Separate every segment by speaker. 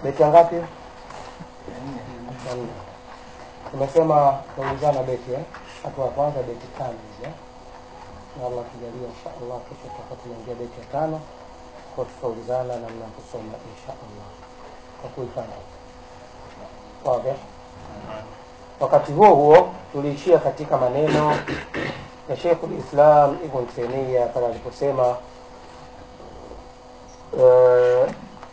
Speaker 1: beti ya ngapi hiyo? Ya nne. tumesema tunaulizana beti eh? hatua ya kwanza beti tano hizi eh? na allah kijalia insha allah kesho tutakuwa tunaingia beti ya tano kwa tutaulizana namna ya kusoma insha allah kwa kuifanya wazi wakati huo huo tuliishia katika maneno ya Sheikhul Islam Ibn Taymiyyah pale aliposema uh,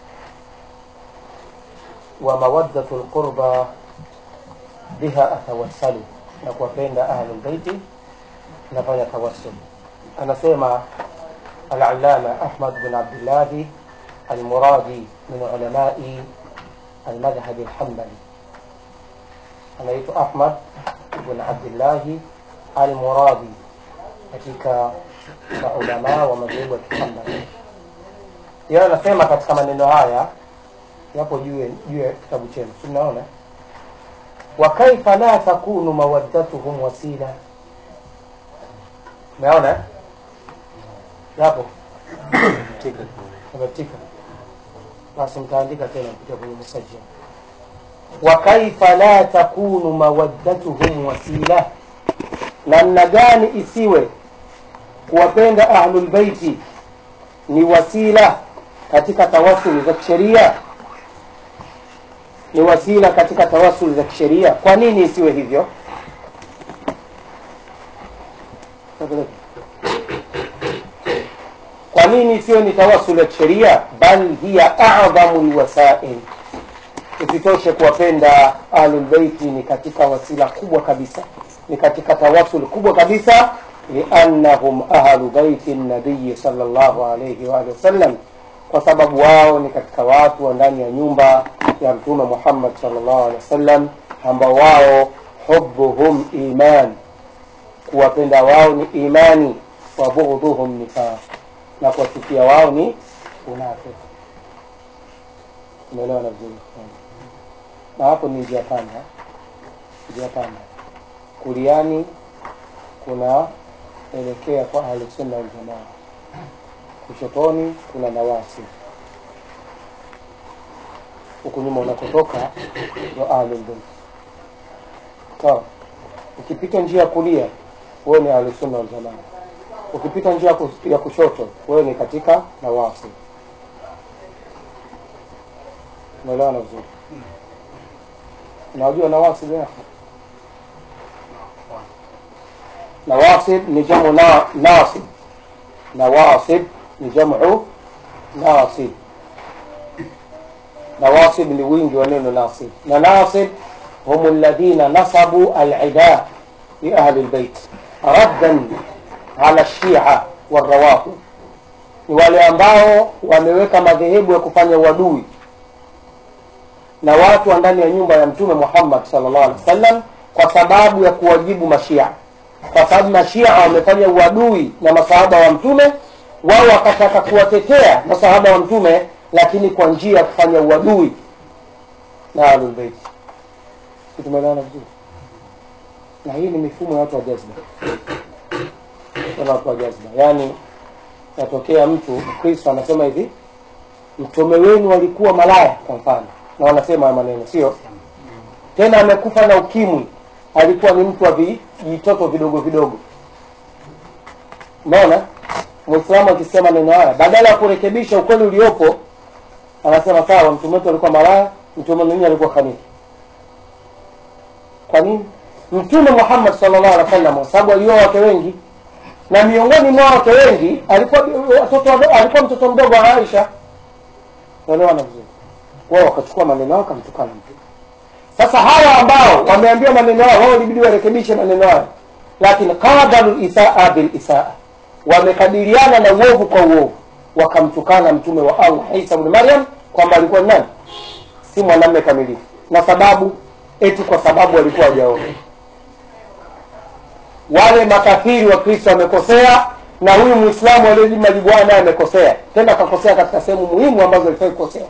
Speaker 1: wa mawaddatu lqurba biha atawassalu, na kuwapenda ahlul baiti nafanya tawassul. Anasema Al-Allama Ahmad bin Abdillahi Al-Muradi min ulamai almadhhabi alhambali, anaitwa Ahmad ibn Abdillahi Almuradi katika maulamaa wa madhehebu ya Kihambali. Yeye anasema katika maneno haya yapo juu ya- juu ya kitabu chenu, si mnaona? wa kaifa la takunu mawaddatuhum wasila, umeona eh? yapo ametika, basi mtaandika tena kupitia kwenye message wa kaifa la takunu mawaddatuhum wasila namna gani isiwe kuwapenda ahlul baiti ni wasila katika tawasuli za kisheria ni wasila katika tawasuli za kisheria kwa nini isiwe hivyo kwa nini isiwe ni tawasuli ya kisheria bal hiya adhamu lwasail usitoshe kuwapenda ahlulbeiti ni katika wasila kubwa kabisa ni katika tawasul kubwa kabisa liannahum ahlu baiti nabiyi salllahu alaihi waalihi wasallam kwa sababu wao ni katika watu wa ndani ya nyumba ya mtume muhammad salllahu alehi wasallam ambao wao hubuhum iman kuwapenda wao ni imani wa bughdhuhum nifaq na kuwachukia wao ni unafiki umeelewa na vizuri na hapo ni njia panda njia panda kuliani kunaelekea kwa ahlusunna waljamaa kushotoni kuna nawasi huku nyuma unakotoka ndo ahlulbeit sawa ukipita njia ya kulia wewe ni ahlusunna waljamaa ukipita njia ya kus- ya kushoto wewe ni katika nawasi unaelewana vizuri unajua nawasib ya nawasib ni jamu na, nasib nawasib ni jamu nasib nawasib ni wingi wa neno nasib na nasib hum alladhina nasabu alida li ahli lbeit raddan ala lshia warawafid ni wale ambao wameweka madhehebu ya kufanya uadui na watu wa ndani ya nyumba ya mtume Muhammad sallallahu alaihi wasallam kwa sababu ya kuwajibu mashia, kwa sababu mashia wamefanya uadui na masahaba wa mtume, wao wakataka kuwatetea masahaba wa mtume, lakini kwa njia ya kufanya uadui na ahlul bait. Si tumeelewana vizuri? Na hii ni mifumo ya watu wa jazba, Wana watu wa jazba, yaani yatokea mtu Mkristo anasema hivi, mtume wenu alikuwa malaya kwa mfano na wanasema haya maneno sio tena amekufa na ukimwi alikuwa ni mtu wa vijitoto vidogo vidogo umeona mwislamu akisema neno haya badala ya kurekebisha ukweli uliopo anasema sawa mtume wetu alikuwa malaya mtume mwenyewe alikuwa kaniki kwa nini mtume muhammad sallallahu alaihi wasallam kwa sababu alioa wake wengi na miongoni mwa wake wengi alikuwa watoto wado- alikuwa mtoto mdogo wa aisha unaelewana vizuri wao wakachukua maneno yao wakamtukana mtume sasa hawa ambao wameambiwa maneno yao wao ilibidi warekebishe maneno yao lakini qadaru isaa bil isaa wamekabiliana na uovu kwa uovu wakamtukana mtume wa allah isa bni maryam kwamba alikuwa ni nani si mwanamme kamilifu na sababu eti kwa sababu walikuwa wajaoa wale makafiri wa kristo wamekosea na huyu mwislamu aliyejibu majibu haya naye amekosea tena akakosea katika sehemu muhimu ambazo alifai kukosea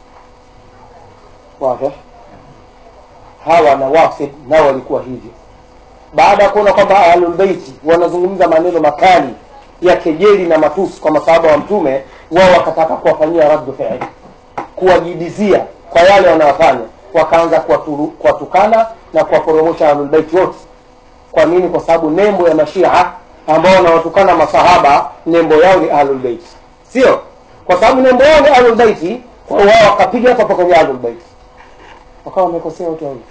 Speaker 1: wazi hawa na wafid nao walikuwa hivyo baada ya kuona kwamba ahlulbeiti wanazungumza maneno makali ya kejeli na matusi kwa masahaba wa mtume wao wakataka kuwafanyia raddu fiili kuwajibizia kwa yale wanayofanya wakaanza kuwaturu- kuwatukana na kuwaporomosha ahlulbeiti wote kwa nini kwa sababu nembo ya mashia ambao wanawatukana masahaba nembo yao ni ahlulbeiti sio kwa sababu nembo yao ni ahlulbeiti kwa hiyo wao wakapiga hapa hapa kwenye ahlulbeiti wakawa wamekosea wote wawili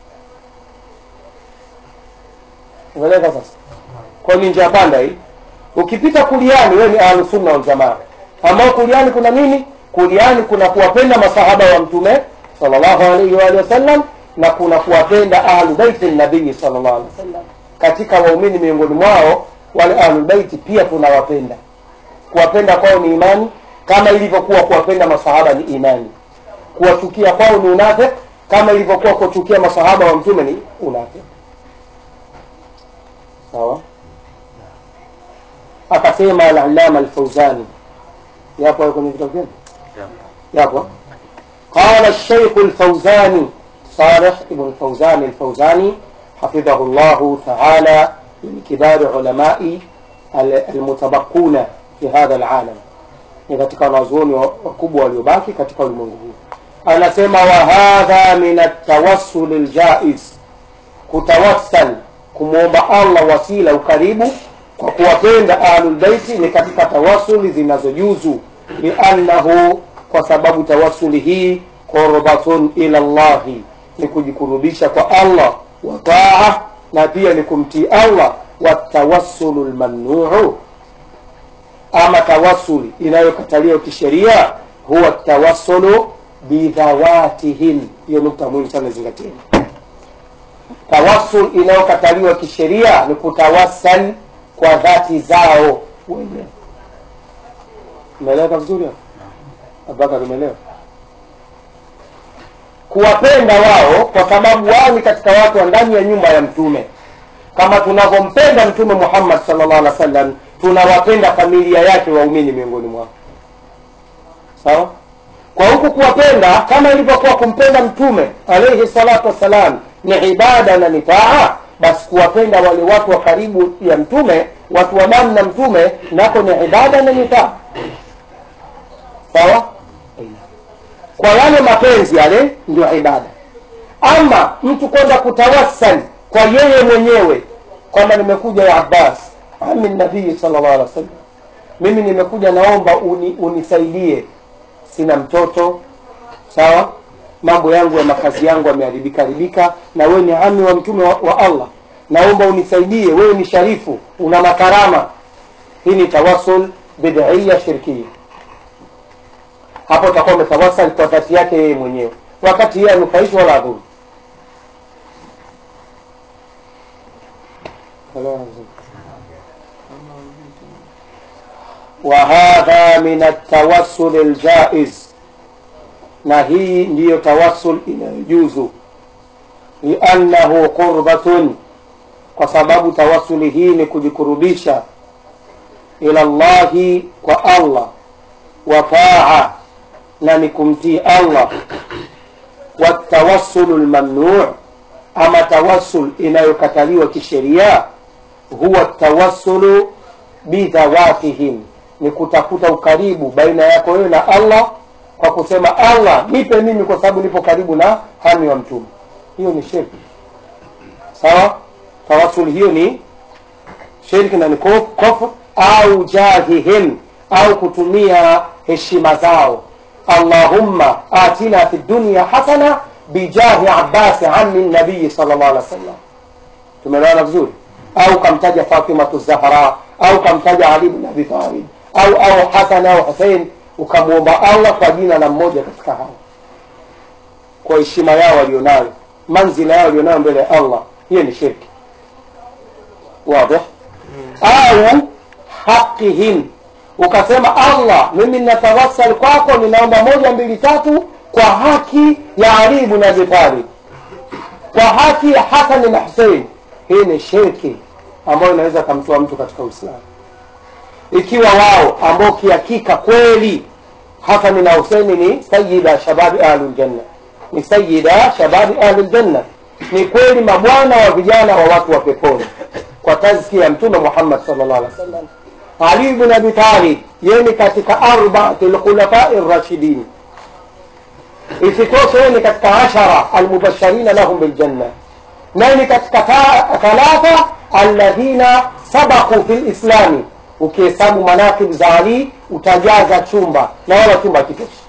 Speaker 1: umeeleka sasa kwa hiyo ni njia panda hii ukipita kuliani wewe ni ahlusunna waljamaa ambao kuliani kuna nini kuliani kuna kuwapenda masahaba wa mtume sallallahu alaihi wa alihi wasallam na kuna kuwapenda ahlu baiti nabii sallallahu alaihi wasallam katika waumini miongoni mwao wale ahlu baiti pia tunawapenda kuwapenda kwao ni imani kama ilivyokuwa kuwapenda masahaba ni imani kuwachukia kwao ni unafik kama ilivyokuwa kuwachukia masahaba wa mtume ni unafik sawa akasema al-allama al-fawzani yapo hayo kwenye kitabu gani yapo قال الشيخ الفوزاني صالح ابن الفوزان الفوزاني حفظه الله تعالى من كبار علماء المتبقون في هذا العالم ni katika wanazuoni wakubwa waliobaki katika ulimwengu huu anasema wa hadha min atawassul ljaiz kutawassal kumwomba allah wasila ukaribu kwa kuwapenda ahlulbeiti ni katika tawasuli zinazojuzu liannahu kwa sababu tawasuli hii qurbatun ila llahi ni kujikurubisha kwa allah wa taa na pia ni kumtii allah watawassulu lmamnuu ama tawasuli inayokataliwa kisheria huwa tawassulu bidhawatihim hiyo nukta muhimu sana zingatieni tawassul inayokataliwa kisheria ni kutawassal kwa dhati zao wenyewe umeeleweka vizuri hapo abubakar umeelewa kuwapenda wao kwa sababu wao ni katika watu wa ndani ya nyumba ya mtume kama tunavyompenda mtume muhammad sallallahu alaihi wasallam tunawapenda familia yake waumini miongoni mwao sawa kwa huku kuwapenda kama ilivyokuwa kumpenda mtume alaihi salatu wassalam ni ibada na ni taa basi kuwapenda wale watu wa karibu ya mtume watu wa damu na mtume nako ni ibada na ni taa sawa kwa yale mapenzi yale ndio ibada ama mtu kwenda kutawassal kwa yeye mwenyewe kwamba nimekuja ya abbas ami nabii sallallahu alaihi wasallam mimi nimekuja naomba uni, unisaidie sina mtoto sawa mambo yangu ya makazi yangu yameharibika haribika na wewe ni ami wa mtume wa, wa allah naomba unisaidie wewe ni sharifu una makarama hii ni tawasul bid'ia shirkia hapo utakuwa umetawasal kwa dhati yake yeye mwenyewe wakati yeye anufaishwa wala adhuru وهذا من التوسل الجائز na hii ndiyo tawassul inayojuzu liannahu qurbatun kwa sababu tawassuli hii ni kujikurubisha ila llahi kwa allah wa taa na ni kumtii allah watawassulu lmamnuu ama tawassul inayokataliwa kisheria huwa tawassulu bidhawatihim ni kutafuta ukaribu baina yako wewe na allah kwa kusema allah nipe mimi kwa sababu nipo karibu na hami wa mtume hiyo ni shirki sawa tawasul hiyo ni shirki na ni kufr au jahihim au kutumia heshima zao allahumma atina fi dunya hasana bijahi abasi ami nabii sal llah alih wa sallam tumeelewana vizuri au kamtaja fatimatu zahra au kamtaja ali bin abi talib au au hasan au husein ukamwomba allah kwa jina la mmoja katika hao kwa heshima yao walionayo manzila yao walionayo mbele ya allah hiyo ni shirki wadih au haqihim ukasema allah mimi ninatawassal kwako ninaomba moja mbili tatu kwa haki ya ali ibn abi talib kwa haki ya hasan na husein hii ni shirki ambayo inaweza kamtoa mtu katika uislamu ikiwa wao ambao kihakika kweli hasani na huseini ni sayida shababi ahluljanna ni sayida shababi ahluljanna ni kweli mabwana wa vijana wa watu wa peponi kwa tazkia ya mtume muhammad salllah alih wa sallam ali bn abi talib yeye ni katika arbaati lkhulafai rashidin isitoshe wewe ni katika ashara almubashirina lahum biljanna naye ni katika ta- thalatha alladhina sabaku fi lislami ukihesabu manakib za ali utajaza chumba na wala chumba kitoshi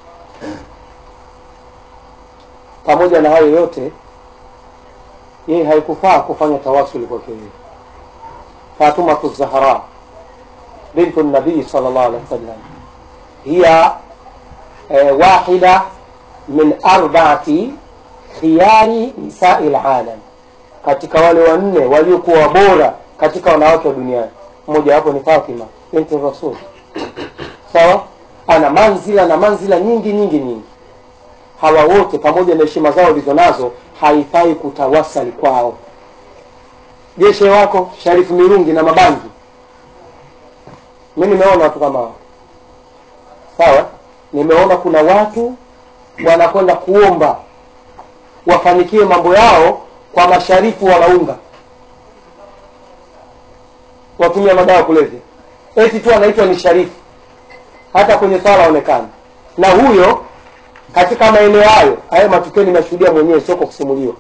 Speaker 1: pamoja na hayo yote yeye haikufaa kufanya tawasuli kwake yeye fatumatu zahra bintu nabii sal llah alih wasallam hiya eh, wahida min arbaati khiyari nisai lalam katika wale wanne waliokuwa bora katika wanawake wa duniani mmoja wapo ni fatima binti rasul sawa ana manzila na manzila nyingi nyingi nyingi hawa wote pamoja na heshima zao walizo nazo haifai kutawasali kwao jeshe wako sharifu mirungi na mabangi mi nimeona watu kama hao sawa nimeona kuna watu wanakwenda kuomba wafanikiwe mambo yao kwa masharifu wanaunga watumia madawa ya kulevya eti tu anaitwa ni sharifu hata kwenye swala aonekana na huyo katika maeneo hayo hayo matukio nimeshuhudia mwenyewe sio kwa kusimuliwa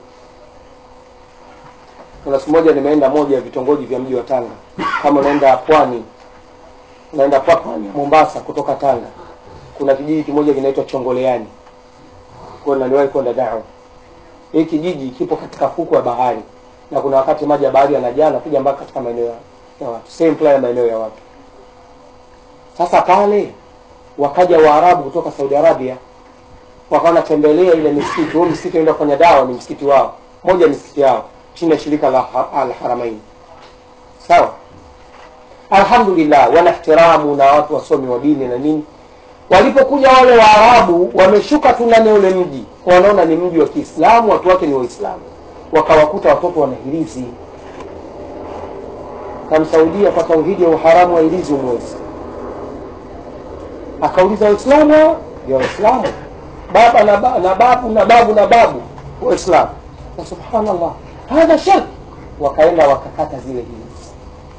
Speaker 1: kuna siku moja nimeenda moja ya vitongoji vya mji wa tanga kama unaenda pwani unaenda kwa pwani ya mombasa kutoka tanga kuna kijiji kimoja kinaitwa chongoleani kwa naliwahi kwenda dawa hii kijiji kipo katika fuku ya bahari na kuna wakati maji ya bahari yanajaa na kuja mpaka katika maeneo ya ya watu same plan ya maeneo ya watu sasa pale wakaja waarabu kutoka saudi arabia wakawa wanatembelea ile misikiti huo msikiti unaenda kufanya dawa ni msikiti wao moja ya misikiti yao chini ya shirika la Ha- al haramain sawa alhamdulillah wana ihtiramu na watu wasomi wa dini na nini walipokuja wale waarabu wameshuka tu ndani ya ule mji wanaona ni mji wa kiislamu watu wake ni waislamu wakawakuta watoto wanahirizi kamsaudia kwa tauhidi ya uharamu wa ilizi umwezi akauliza waislamu hao? ya waislamu baba na, ba, na babu na babu na babu waislamu na subhanallah hadha shirk wakaenda wakakata zile hilizi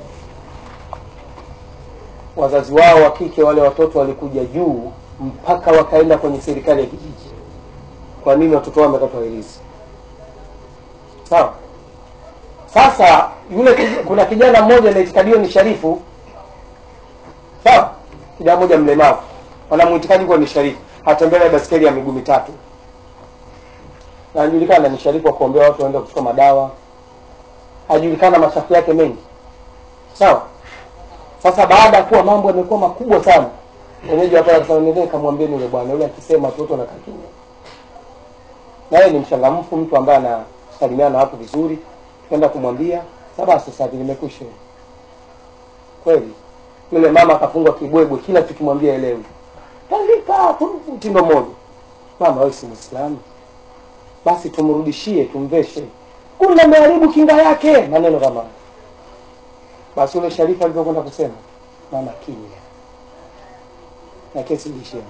Speaker 1: wazazi wao wa kike wale watoto walikuja juu mpaka wakaenda kwenye serikali ya kijiji kwa nini watoto wao wamekatwa hilizi sawa sasa yule kij- kuna kijana mmoja anaitikadiwa ni sharifu sawa kijana mmoja mlemavu wanamuitikadi kuwa ni sharifu atembelea baskeli ya miguu mitatu na anajulikana ni sharifu wa kuombea watu waende kuchukua madawa ajulikana machafu yake mengi sawa sasa baada ya kuwa mambo yamekuwa makubwa sana wenyeji wapaa kamwambieni yule bwana yule akisema tu watu wanakaa kimya naye ni mchangamfu mtu ambaye anasalimiana na watu vizuri kwenda kumwambia "Sa basi sasa limekwisha kweli yule mama akafungwa kibwebwe kila tukimwambia elewi tandika tu mtindo mmoja mama wewe si mwislamu basi tumrudishie tumveshe kumbe ameharibu kinga yake maneno kama hayo. basi yule sharifu alivyokwenda kusema mama kimya na kesi ilishia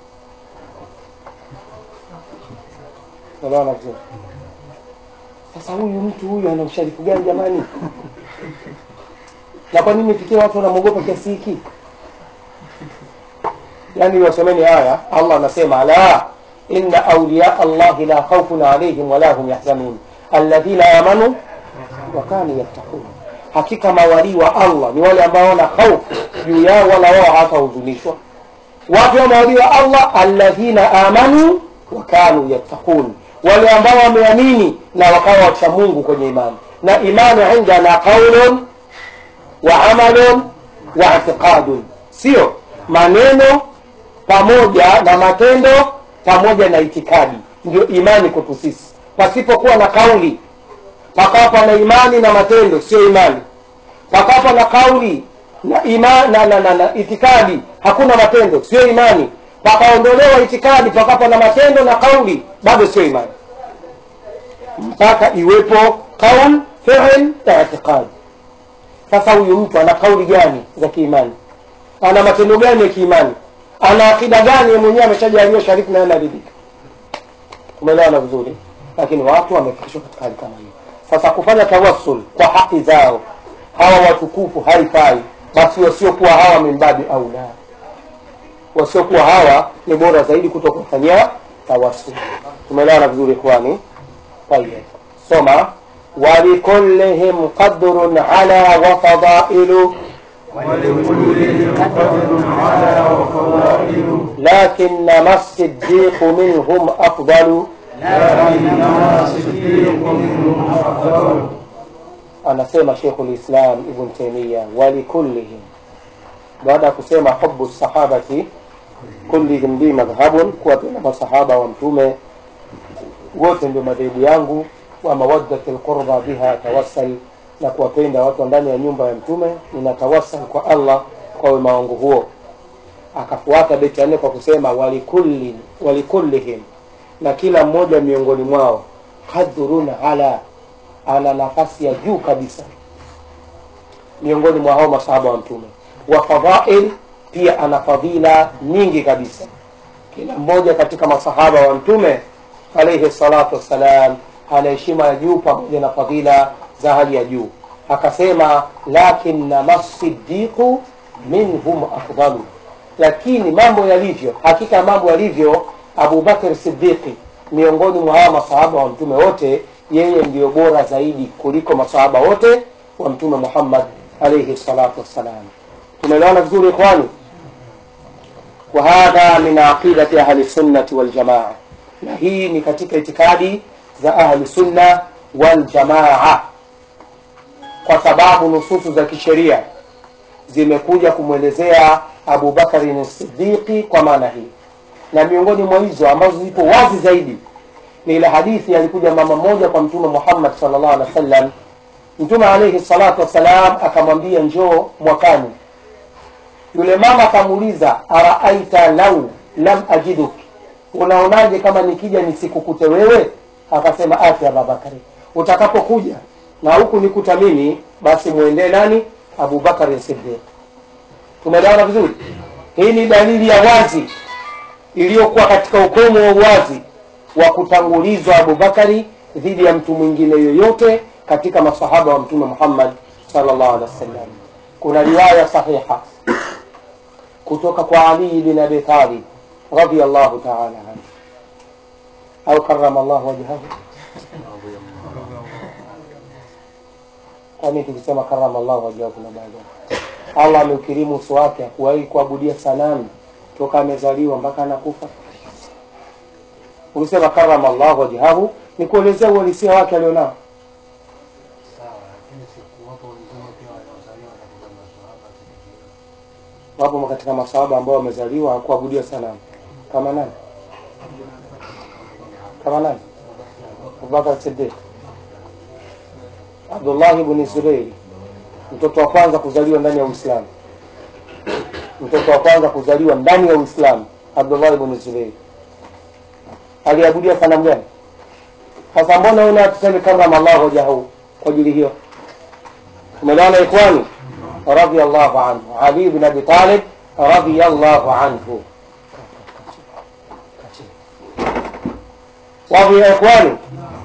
Speaker 1: elewana vizuri sasa huyu mtu huyu ana usharifu gani jamani na kwa nini fikia watu wanamwogopa kiasi hiki yani wasomeni haya allah anasema ala inna auliya allahi la khaufun alaihim wala hum yahzanun alladhina amanu wa kanu yattaqun hakika mawalii wa allah ni wale ambao wana hofu juu yao wala wao hawatahuzunishwa wapi wa mawalii wa allah alladhina amanu wa kanu yattaqun wale ambao wameamini na wakawa wacha mungu kwenye imani na imani indana qaulun wa amalun wa i'tiqadun sio maneno pamoja na matendo pamoja na itikadi ndio imani kwetu sisi pasipokuwa na kauli pakawa na imani na matendo sio imani pakawa na kauli na, ima, na, na, na, na itikadi hakuna matendo sio imani pakaondolewa itikadi pakawa na matendo na kauli bado sio imani mpaka iwepo qaul fi'l na itikadi sasa huyu mtu ana kauli gani za kiimani ana matendo gani ya kiimani ana akida gani yeye mwenyewe ameshajaliwa sharifu naye anaridhika umeelewana vizuri lakini watu wamefikishwa katika hali kama hiyo sasa kufanya tawassul kwa haki zao hawa watukufu haifai basi wasiokuwa hawa mimbabi au la wasiokuwa hawa ni bora zaidi kuto kufanyia tawassul tumeelewana vizuri ikhwani طيب soma ولكلهم قدر على وفضائل
Speaker 2: ولكلهم قدر على وفضائل
Speaker 1: لكنما الصديق منهم أفضل
Speaker 2: لكنما الصديق منهم أفضل
Speaker 1: anasema Sheikhul Islam Ibn Taymiyyah walikullihim, baada ya kusema hubu sahabati kullihim li madhhabun, kuwapenda masahaba wa Mtume wote ndio madhehebu yangu, wa mawaddati alqurba biha tawassal, na kuwapenda watu wa ndani ya nyumba ya Mtume ninatawassal kwa Allah kwa wema wangu huo. Akafuata beti ya nne kwa kusema walikulli walikullihim, na kila mmoja miongoni mwao qadrun ala ana nafasi ya juu kabisa miongoni mwa hao masahaba wa mtume wa fadhail pia ana fadhila nyingi kabisa kila mmoja katika masahaba wa mtume alaihi salatu wassalam ana heshima ya juu pamoja na fadhila za hali ya juu akasema lakinnama sidiqu minhum afdalu lakini mambo yalivyo hakika mambo yalivyo abubakar sidiqi miongoni mwa hawa masahaba wa mtume wote yeye ndiyo bora zaidi kuliko masahaba wote wa mtume muhammad alaihi salatu wassalam tumeelewana vizuri ikhwani وهذا من عقيدة أهل السنة والجماعة na hii ni katika itikadi za ahli sunna wal jamaa kwa sababu nususu za kisheria zimekuja kumwelezea Abu Bakari Siddiqi kwa maana hii, na miongoni mwa hizo ambazo zipo wazi zaidi ni ile hadithi alikuja mama mmoja kwa Mtume Muhammad sallallahu alaihi wasallam. Mtume alaihi salatu wassalam akamwambia njoo mwakani. Yule mama akamuuliza araaita lau lam ajiduk, unaonaje kama nikija nisikukute wewe? Akasema ati Abubakari, utakapokuja na huku nikuta mimi, basi mwendee nani? Abubakari Siddiq. Tumeelewana vizuri? Hii ni dalili ya wazi iliyokuwa katika ukomo wa uwazi wa kutangulizwa Abubakari dhidi ya mtu mwingine yoyote katika masahaba wa Mtume Muhammad sallallahu alaihi wasallam. Kuna riwaya sahiha kutoka kwa Ali bin Abi Talib radhiyallahu ta'ala anhu au karrama Allah wajhahu. Kwani tukisema karrama Allah wajhahu kuna baadhi Allah ameukirimu uso wake, hakuwahi kuabudia sanamu toka amezaliwa mpaka anakufa. Ukisema karama Allah wajhahu ni kuelezea uhalisia wake alionao. Wapo katika masahaba ambao wamezaliwa kuabudia sanamu kama nani? Kama nani? Abubakar Siddiq, Abdullah ibn Zubair, mtoto wa kwanza kuzaliwa ndani ya Uislamu, mtoto wa kwanza kuzaliwa ndani ya Uislamu, Abdullah ibn Zubair aliabudia sanamu gani? Sasa mbona una tuseme karama Allah wajahu kwa ajili hiyo? Umeelewana ikhwani? Radiyallahu anhu Ali bin Abi Talib radiyallahu anhu. Wapi ya ikhwani?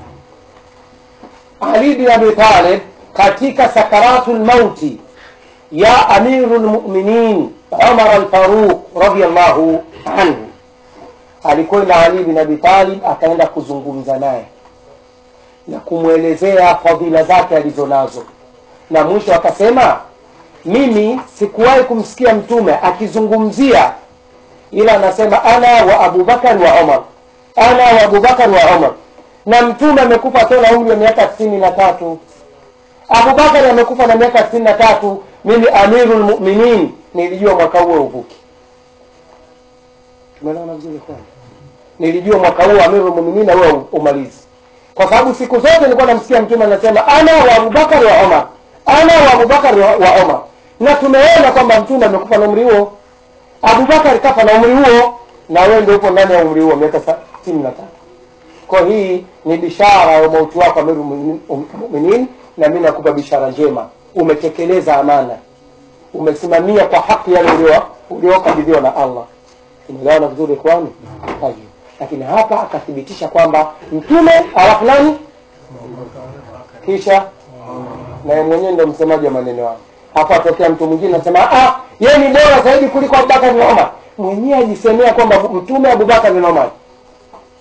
Speaker 1: Ali bin Abi Talib katika sakaratul mauti ya amirul mu'minin Umar al-Faruq radiyallahu anhu alikwenda Ali bin Abi Talib akaenda kuzungumza naye na kumwelezea fadhila zake alizonazo, na mwisho akasema, mimi sikuwahi kumsikia mtume akizungumzia, ila anasema ana wa Abubakar wa Umar, ana wa Abubakar wa Umar. Na mtume amekufa akiwa na umri wa miaka sitini na tatu. Abubakar amekufa na miaka sitini na tatu. Mimi amirul mu'minin nilijua mwaka huo uvuki. Tumeelewana vizuri kwani? Nilijua mwaka huo amirul mu'minin huo umalizi, kwa sababu siku zote nilikuwa namsikia mtume anasema ana wa Abubakar wa Umar, ana wa Abubakar wa, wa Umar, na tumeona kwamba mtume amekufa na umri huo. Abubakar kafa na umri huo, na wewe ndio upo ndani ya umri huo miaka sitini na tatu. Kwa hii ni bishara ya mauti wako amirul mu'minin, na mimi nakupa bishara njema, umetekeleza amana, umesimamia kwa haki yale uliokabidhiwa na Allah. Tumeelewana vizuri ikhwani? Tayeb. Lakini hapa akathibitisha kwamba mtume alafu nani kisha na yeye mwenyewe ndio msemaji wa maneno hayo. Hapa atokea mtu mwingine anasema ah, yeye ni bora zaidi kuliko Abubakar na Umar. Mwenyewe ajisemea kwamba mtume Abubakar na Umar.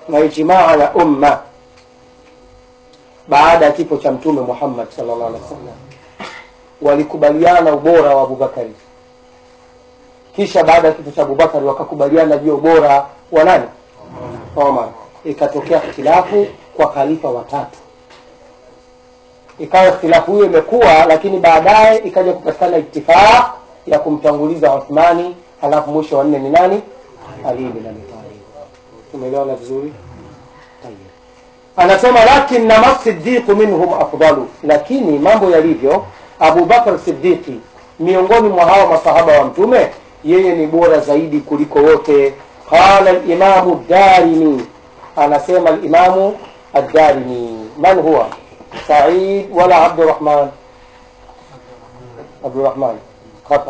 Speaker 1: na ijmaa ya umma baada ya kifo cha mtume muhammad sallallahu alaihi wasallam walikubaliana ubora wa abubakari kisha baada ya kifo cha abubakari wakakubaliana juu ya ubora wa nani omar ikatokea ikhtilafu kwa khalifa watatu ikawa ikhtilafu hiyo imekuwa lakini baadaye ikaja kupatikana itifaq ya kumtanguliza uthmani halafu mwisho wa nne ni nani ali bin abi talib tumeelewana vizuri Tayyib. anasema lakinnama sidiqu minhum afdalu lakini mambo yalivyo abubakar sidiqi miongoni mwa hawa masahaba wa mtume yeye ni bora zaidi kuliko wote qala limamu darimi anasema limamu addarimi man huwa said wala abdurahman abdurahman khata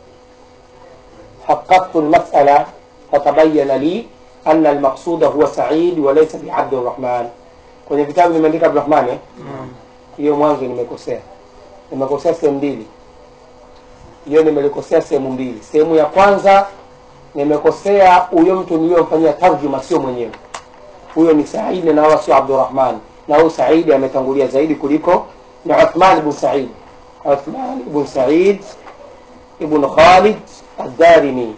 Speaker 1: حققت المسألة فتبين لي أن المقصود هو سعيد وليس بعبد الرحمن kwenye vitabu nimeandika abdurahmani eh? hiyo mwanzo nimekosea nimekosea sehemu mbili hiyo nimelikosea sehemu mbili sehemu ya kwanza nimekosea huyo mtu niliyomfanyia tarjuma sio mwenyewe huyo ni saidi na wala sio abdurahman na huyu saidi ametangulia zaidi kuliko ni uthman ibn said uthman ibn said ibn khalid الدارمي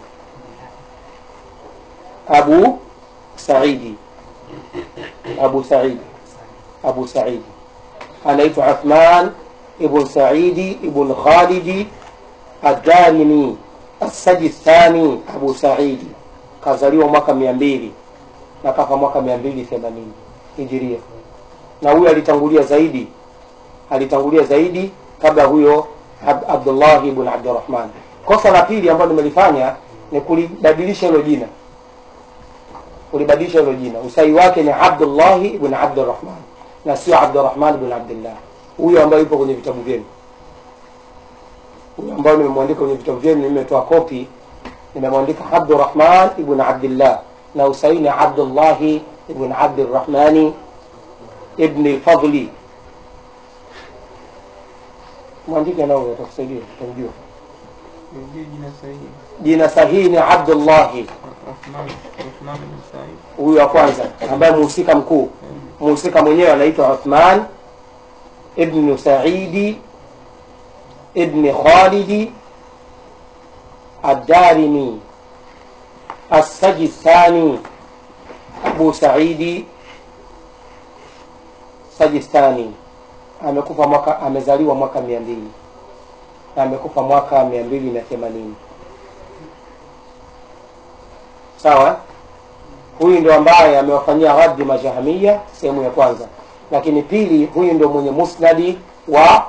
Speaker 1: أبو سعيد أبو سعيد أبو سعيد أنيت عثمان ابن سعيد ابن خالد الدارمي السجي الثاني أبو سعيد kazaliwa mwaka mia mbili na kafa mwaka mia mbili themanini hijiria na huyo alitangulia zaidi alitangulia zaidi kabla huyo Ab abdullah ibn abdurahman kosa la pili ambalo nimelifanya ni kulibadilisha hilo jina kulibadilisha hilo jina usahi wake ni abdullahi ibn abdurahman na sio abdurahman ibn abdillah huyo ambayo yupo kwenye vitabu vyenu huyo ambayo nimemwandika kwenye vitabu vyenu nimetoa kopi nimemwandika abdurahman ibn abdillah na usahi ni abdullahi ibn abdirahmani ibni lfadli mwandike nao atakusaidia utamjua
Speaker 2: Rudie jina sahihi.
Speaker 1: jina sahihi ni abdullahi
Speaker 2: Uthman Uthman bin Said.
Speaker 1: huyu wa kwanza ambaye muhusika mkuu muhusika mwenyewe anaitwa uthman ibnu saidi ibni khalidi addarimi assajistani abu saidi sajistani amekufa mwaka amezaliwa mwaka mia mbili na amekufa mwaka mia mbili na themanini sawa huyu ndio ambaye amewafanyia raddi majahamia sehemu ya kwanza lakini pili huyu ndio mwenye musnadi wa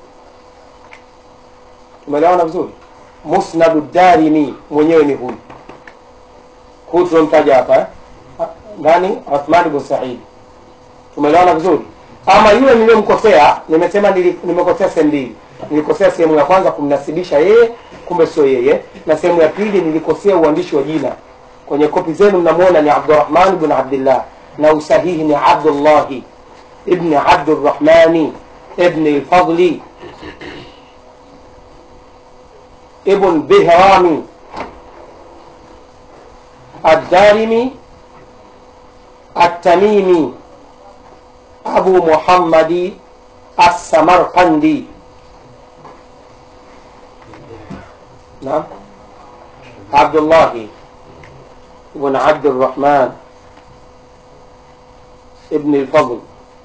Speaker 1: tumeelewana vizuri musnadu darimi mwenyewe ni huyu huyu tunamtaja hapa eh? nani uthman bn saidi tumeelewana vizuri ama yule niliyomkosea nimesema nili- nimekosea sehemu mbili nilikosea sehemu ya kwanza kumnasibisha yeye kumbe sio yeye na sehemu ya pili nilikosea uandishi wa jina kwenye kopi zenu mnamwona ni abdurahman bn abdillah na usahihi ni abdullahi ibni abdurahmani ibni lfadli ibn bihrami الدارمي التميمي أبو محمد السمرقندي نعم عبد الله بن عبد الرحمن ابن الفضل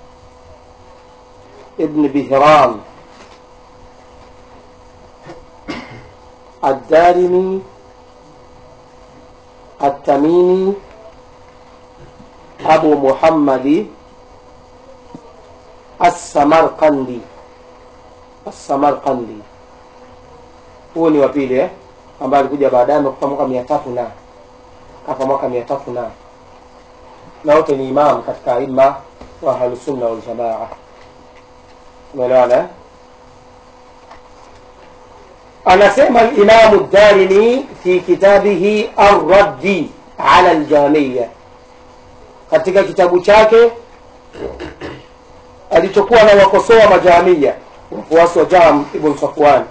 Speaker 1: ابن بهرام الدارمي التميمي أبو محمد السمرقندي السمرقندي huo ni wa pili eh? ambaye alikuja baadaye amekufa mwaka mia tatu na kafa mwaka mia tatu na na wote ni imam katika aima wa ahlusunna waljamaa umeelewana eh? anasema limamu darimi fi kitabihi arraddi ala ljamiya katika kitabu chake alichokuwa na wakosoa majamia wafuasi wa jam ibn safwan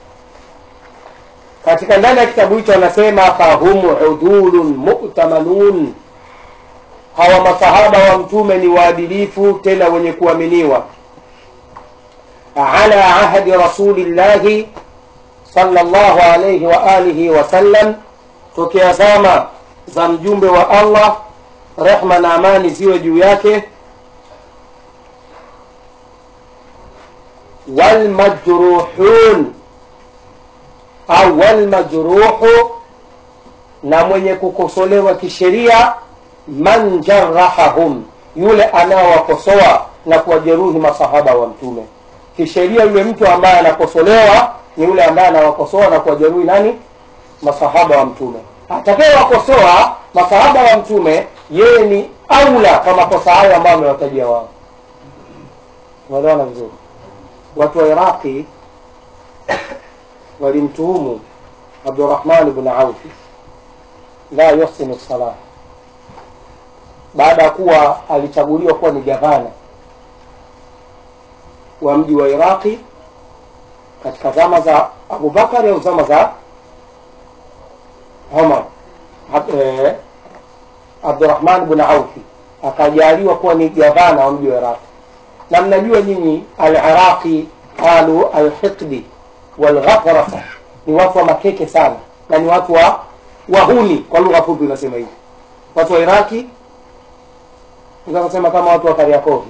Speaker 1: katika ndani ya kitabu hicho anasema fahum udulun mu'tamanun hawa masahaba wa mtume ni waadilifu tena wenye kuaminiwa ala ahdi rasulillahi sallallahu alayhi wa alihi wasallam tokea zama za mjumbe wa allah rehma na amani ziwe juu yake walmajruhun au walmajruhu na mwenye kukosolewa kisheria man jarahahum yule anaowakosoa na kuwajeruhi masahaba wa mtume kisheria yule mtu ambaye anakosolewa ni yule ambaye anawakosoa na kuwajeruhi nani masahaba wa mtume atakayewakosoa masahaba wa mtume yeye ni aula kwa makosa hayo ambayo amewatajia wao unaelewana vizuri watu wa iraqi walimtuhumu abdurahman bn aufi la yuhsinu salah baada ya kuwa alichaguliwa kuwa ni gavana wa mji wa iraqi katika zama za abubakari au zama za umar Ab- eh, abdurahman bn aufi akajaliwa kuwa ni gavana wa mji wa iraqi na mnajua nyinyi aliraqi qalu alhiqdi walghafarasa ni watu wa makeke sana na ni watu wa wahuni kwa lugha fupi unasema hivi watu wa iraki kusema kama watu wa kariakovi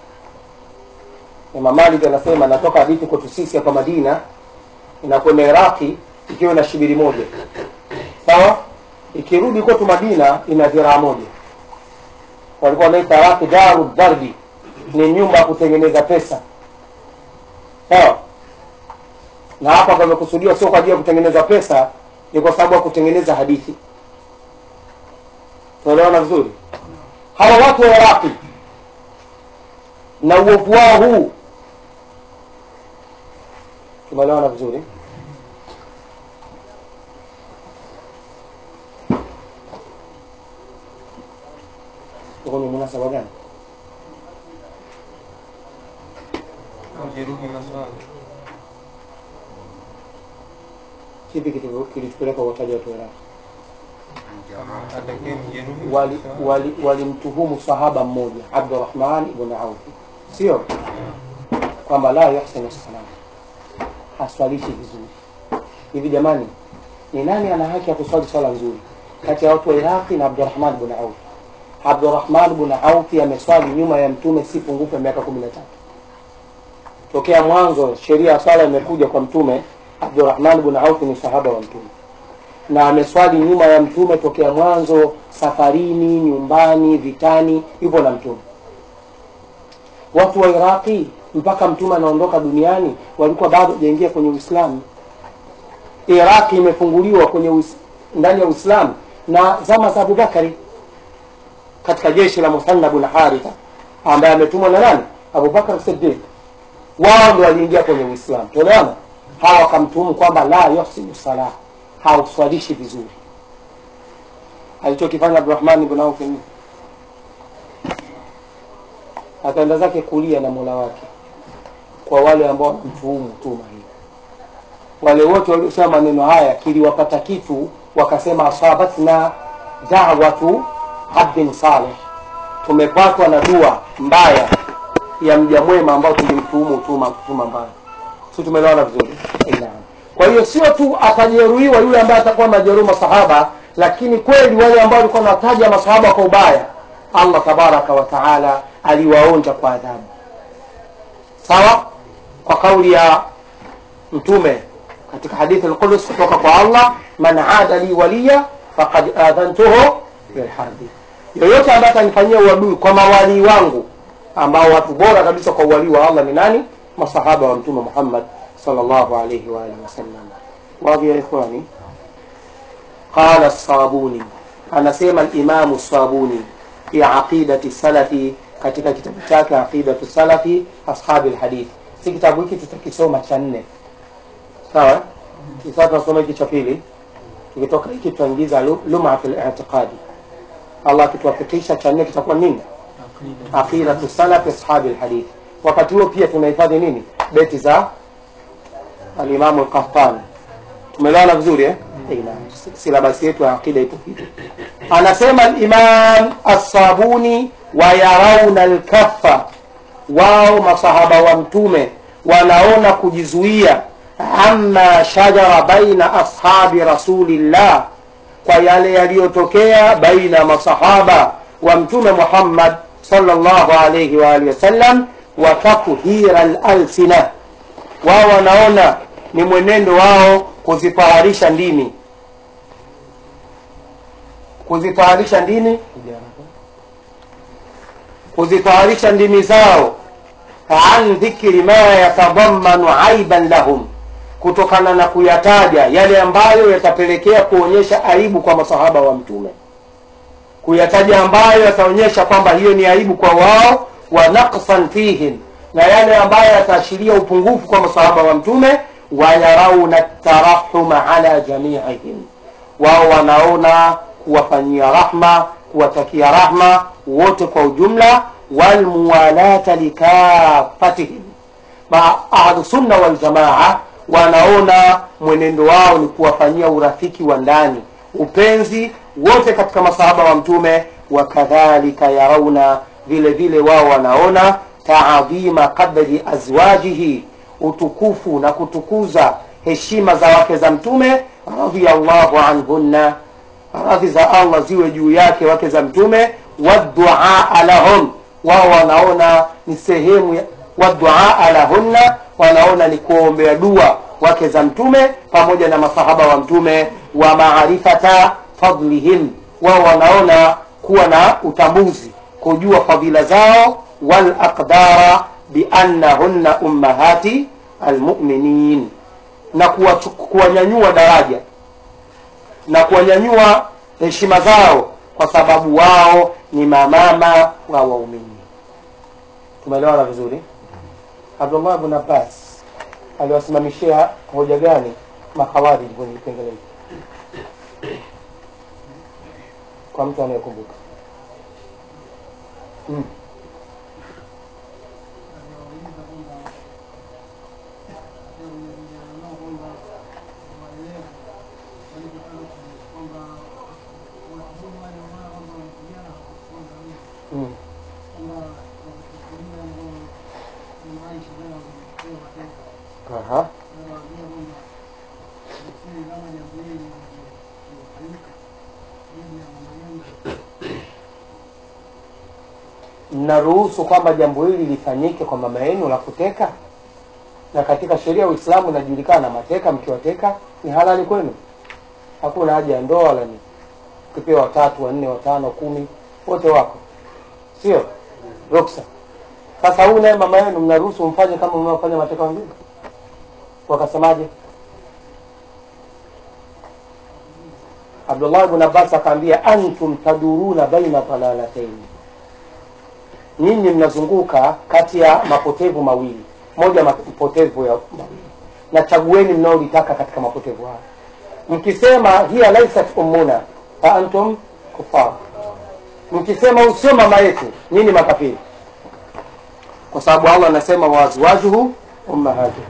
Speaker 1: Imam Malik anasema natoka hadithi kwetu sisi hapa Madina inakwenda Iraki ikiwa na shibiri moja sawa ikirudi kwetu Madina ina dhiraa moja walikuwa wanaita Iraki daru dharbi ni nyumba ya kutengeneza pesa sawa na hapa pamekusudiwa sio kwa ajili ya kutengeneza pesa ni kwa sababu ya kutengeneza hadithi tunaelewana vizuri hawa watu wa iraqi na uovu wao huu tumeelewana vizuri huu ni munasaba gani
Speaker 2: Wajeruhi maswali.
Speaker 1: kipi kitu- kilitupeleka uwataji watu wa iraqi
Speaker 2: Kama atakaye mjeruhi
Speaker 1: wali
Speaker 2: maswali.
Speaker 1: wali walimtuhumu sahaba mmoja abdurahman ibn aufi sio kwamba la yuhsinu salam haswalishi vizuri hivi jamani ni nani ana haki ya kuswali swala nzuri kati ya watu wa iraqi na abdurahman ibn aufi abdurahman ibn aufi ameswali nyuma ya mtume si pungufu ya miaka kumi na tatu tokea mwanzo sheria ya swala imekuja kwa mtume abdurahman ibn aufi ni sahaba wa mtume na ameswali nyuma ya mtume tokea mwanzo safarini nyumbani vitani yupo na mtume watu wa iraqi mpaka mtume anaondoka duniani walikuwa bado hajaingia kwenye uislamu iraqi imefunguliwa kwenye uis, ndani ya uislamu na zama za abubakari katika jeshi la musanna bun haritha ambaye ametumwa na nani abubakar sidiq wao ndio waliingia kwenye uislamu tuelewana hawa wakamtuhumu kwamba la yuhsinu salah hauswalishi vizuri alichokifanya abdurahman ibn auf ni akaenda zake kulia na mola wake kwa wale ambao wanamtuhumu tuma hii wale wote waliosema maneno haya kiliwapata kitu wakasema asabatna dawatu abdin saleh tumepatwa na dua mbaya ya mja mwema ambao tulimtuhumu tuma tuma mbaya si tumeelewana vizuri Naam. kwa hiyo sio tu atajeruhiwa yule ambaye atakuwa majeruhi masahaba lakini kweli wale ambao walikuwa wanataja masahaba kwa ubaya allah tabaraka wa taala aliwaonja kwa adhabu sawa kwa kauli ya mtume katika hadithi alqudus kutoka kwa allah man ada li waliya faqad adhantuhu bilharbi yoyote ambaye atanifanyia uadui kwa mawalii wangu ambao watu bora kabisa kwa uwalii wa allah ni nani masahaba wa mtume muhammad sallallahu alayhi wa alihi wasallam wadhi ya ikhwani qala sabuni anasema alimamu sabuni fi aqidati salafi katika kitabu chake aqidatu salafi ashabi lhadith si kitabu hiki tutakisoma cha nne sawa sasa tunasoma hiki cha pili tukitoka hiki tutaingiza lu- luma fi litiqadi allah akituwafikisha cha nne kitakuwa nini
Speaker 2: Aqida.
Speaker 1: aqidatu salafi ashabi lhadith wakati huo pia tunahifadhi nini beti za alimamu lqahtani tumeelewana vizuri eh? Aina, silabasi yetu ya aqida ipo hivi. Anasema al-Imam As-Sabuni, wa yarauna al-kaffa, wao masahaba wa Mtume wanaona kujizuia, amma shajara baina ashabi rasulillah, kwa yale yaliyotokea baina masahaba wa Mtume Muhammad sallallahu alayhi wa alihi wasallam, wa takhira al-alsina, wao wanaona ni mwenendo wao kuzitaharisha ndimi kuzitaharisha ndini kuzitaharisha ndimi zao an dhikri ma yatadammanu aiban lahum, kutokana na kuyataja yale ambayo yatapelekea kuonyesha aibu kwa masahaba wa Mtume, kuyataja ambayo yataonyesha kwamba hiyo ni aibu kwa wao, wa naqsan fihim, na yale ambayo yataashiria upungufu kwa masahaba wa Mtume, wa yarauna tarahuma ala jamiihim, wao wanaona kuwafanyia rahma, kuwatakia rahma wote kwa ujumla, walmuwalata likafatihim. Ahlusunna waljamaa wanaona mwenendo wao ni kuwafanyia urafiki wa ndani, upenzi wote katika masahaba wa Mtume. Wakadhalika yarauna, vile vile wao wanaona taadhima qadri azwajihi, utukufu na kutukuza heshima za wake za Mtume radhiyallahu anhunna radhi za Allah ziwe juu yake wake za Mtume. Waduaa lahum, wao wanaona ni sehemu ya waduaa lahunna, wanaona ni kuombea dua wake za Mtume pamoja na masahaba wa Mtume. Wa maarifata fadlihim, wao wanaona kuwa na utambuzi, kujua fadhila zao. Wal aqdara bi annahunna ummahati almuminin, na kuwanyanyua daraja na kuwanyanyua heshima zao kwa sababu wao ni mamama wa waumini. Tumeelewana vizuri? Abdullah ibn Abbas aliwasimamishia hoja gani makhawarij kwenye kipengele hiki, kwa mtu anayekumbuka? mm. Mm. Aha. Mnaruhusu kwamba jambo hili lifanyike kwa mama yenu la kuteka, na katika sheria ya Uislamu inajulikana mateka, mkiwateka ni halali kwenu, hakuna haja ya ndoa wala nini. Ukipewa watatu, wanne, watano, kumi, wote wako, sio ruksa. Sasa huyu naye mama yenu mnaruhusu mfanye kama mnaofanya mateka wengine? Wakasemaje? Abdullah ibn Abbas akaambia, antum taduruna baina dalalataini, nyinyi mnazunguka kati ya mapotevu mawili, moja mapotevu ya mawili, na chagueni mnaolitaka katika mapotevu hayo. Mkisema hiya laisat ummuna fa antum kufar, mkisema usio mama yetu, nyinyi makafiri, kwa sababu Allah anasema waazwajuhu ummahatuhum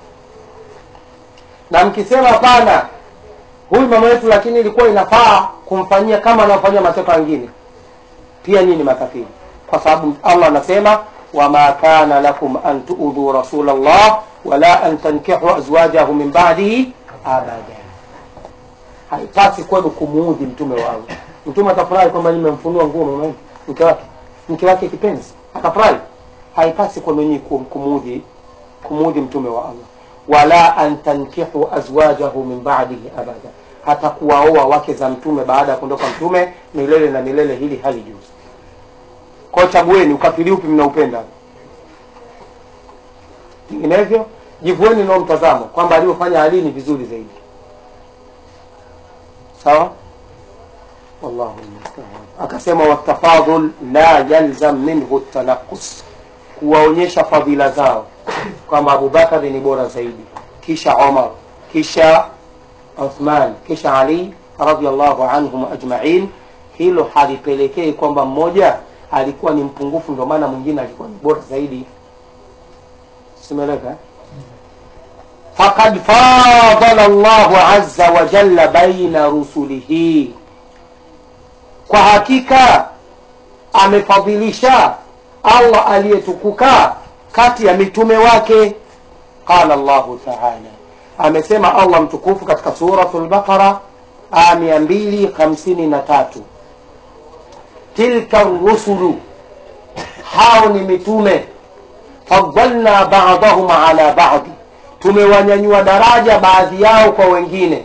Speaker 1: na mkisema hapana, huyu mama yetu, lakini ilikuwa inafaa kumfanyia kama anaofanyia mateka wengine, pia nyinyi makafiri, kwa sababu Allah anasema wama kana lakum an tuudhu rasulallah wala an tankihu azwajahu min ba'dihi abada, haipasi kwenu kumuudhi mtume wa Allah. Mtume atafurahi kwamba nimemfunua nguo mama mke wake mke wake kipenzi, akafurahi. Haipasi kwenu nyinyi kumuudhi kumuudhi mtume wa Allah wala an tankihu azwajahu min ba'dihi abada, hata kuwaoa wake za mtume baada ya kuondoka mtume milele na milele, hili halijuzi. Kwa hiyo chagueni ukafiri upi mnaupenda, vinginevyo jivueni nao mtazamo kwamba alivyofanya Ali ni vizuri zaidi. Sawa, wallahu musta'an. Akasema watafadhul la yalzam minhu tanaqus, kuwaonyesha fadhila zao kwamba Abubakari ni bora zaidi, kisha Omar, kisha Uthman, kisha Ali radhiallahu anhum ajmain. Hilo halipelekei kwamba mmoja alikuwa ni mpungufu, ndio maana mwingine alikuwa ni bora zaidi. Simeleka faqad fadala llahu aza wa jalla baina rusulihi kwa hakika amefadhilisha allah aliyetukuka kati ya mitume wake qala llahu taala amesema allah mtukufu katika suratu lbaqara aya mia mbili hamsini na tatu tilka rusulu hao ni mitume fadalna badahum ala badi tumewanyanyua daraja baadhi yao kwa wengine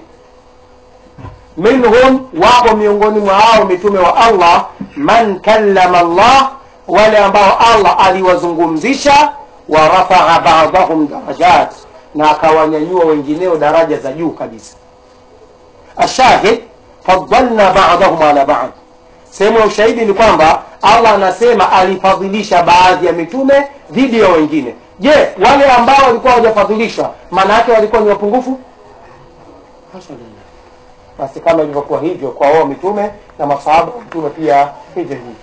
Speaker 1: minhum wapo miongoni mwa hao mitume wa allah man kallama allah wale ambao allah aliwazungumzisha wa rafaa badahum darajat na akawanyanyua wengineo daraja za juu kabisa ashahid fadalna badahum ala bad sehemu ya ushahidi ni kwamba allah anasema alifadhilisha baadhi ya mitume dhidi ya wengine je wale ambao walikuwa hawajafadhilishwa maana yake walikuwa ni wapungufu Hasha lillah. basi kama ilivyokuwa hivyo kwa wao mitume na masahaba wa mtume pia hivyo hivyo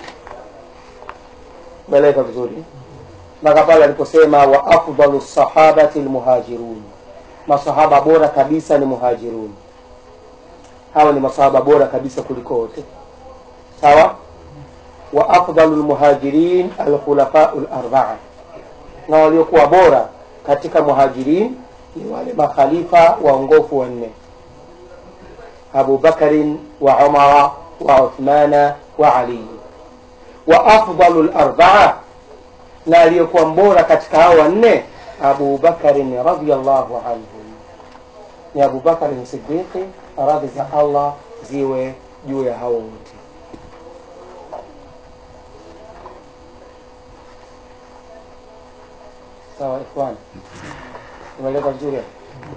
Speaker 1: meleka vizuri mpaka pale aliposema wa afdalu sahabati lmuhajirun masahaba bora kabisa ni muhajirun hawa ni masahaba bora kabisa kuliko wote sawa wa afdalu lmuhajirin alkhulafau larbaa na waliokuwa bora katika muhajirin ni wale makhalifa waongofu wanne abu bakarin wa umara wa uthmana wa ali wa afdalu larbaa na aliyekuwa mbora katika hao wanne abu bakarin radiallahu anhu ni abu bakarin sidiqi radhi za allah ziwe juu ya hao wote sawa ikhwan umeeleza vizuri hapo?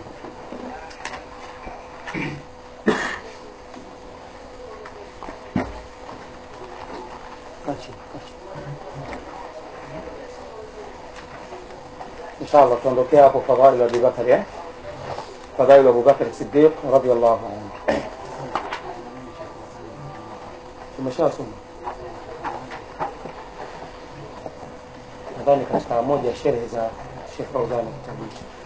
Speaker 1: Kaa chini, kaa chini. inshallah tuondokea hapo fadhail abubakari eh? fadhail abubakari sidiq radiallahu anhu tumeshasoma nadhani katika moja ya sherehe za shekh fauzani kitabu hicho